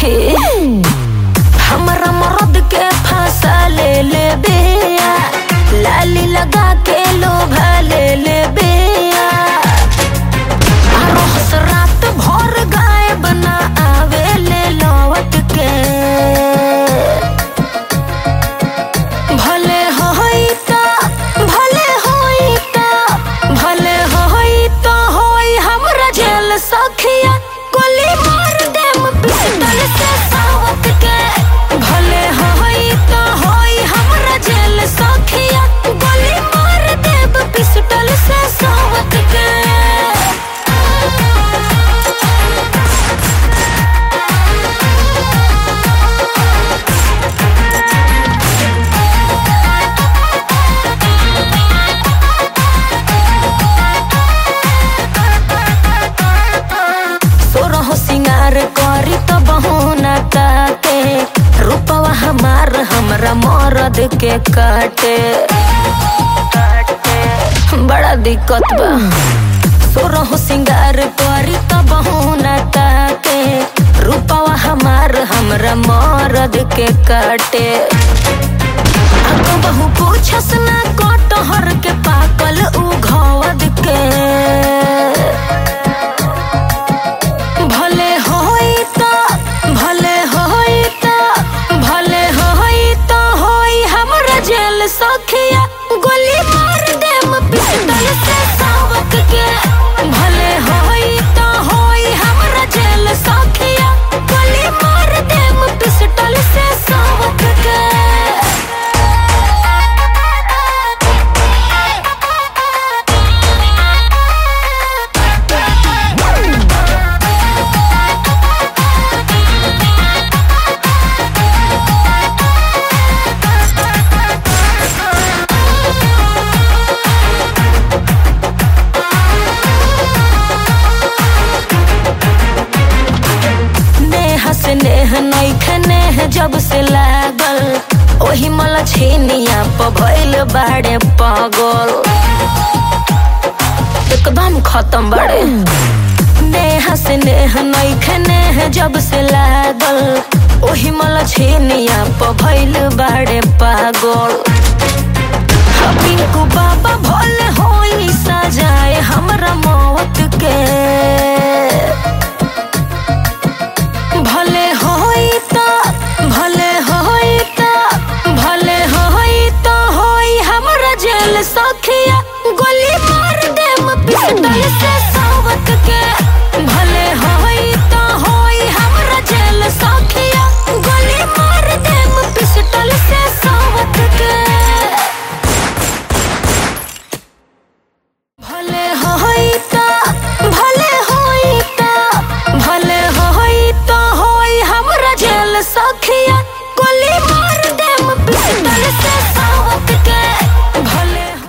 सखी हमरा मरद के फांसा ले ले बिया लाली लगा के लोभा ले ले बिया रोज रात भर गाय बना आवे ले लौट के भले होई त भले होई त भले होई त होई हमरा जेल सखिया गोली मार देम पिस्टल से सावत के भले होई त होई हमरा जेल सखिया गोली मार देम पिस्टल से सावत के सोरह सिंगार करी त बहना ताके रूपवा हमार हमरा मरद के काटे बड़ा दिक्कत बा सोरह सिंगार करी त बहना ताके रूपवा हमार हमरा मरद के काटे अब बहु पूछस ना कटहर के पाकल उ घवद के भले होई त भले होई त भले होई त होई हमरा जेल सखिया गोली मार देम पिस्टल से सावक के भले होई त होई हमरा जेल सखिया गोली मार देम पिस्टल से सावक के नेह से नेह नैखे नेह जब से लागल ओही मला छेनिया प भइल बाड़े पागल एकदम खत्म बाड़े नेह से नेह नैखे नेह जब से लागल ओही मला छेनिया प भइल बाड़े पागल पिंकू बाबा भोले होई सजाए हमरा मौत के भले होई त भले होई त भले होई त होई हमरा जेल सखिया गोली मार देम पिस्टल से सावत के भले होई त होई हमरा जेल सखिया गोली मार देम पिस्टल से सावत के भले होई त भले होई त भले होई त होई हमरा जेल सखिया गोली मार देम पिस्टल से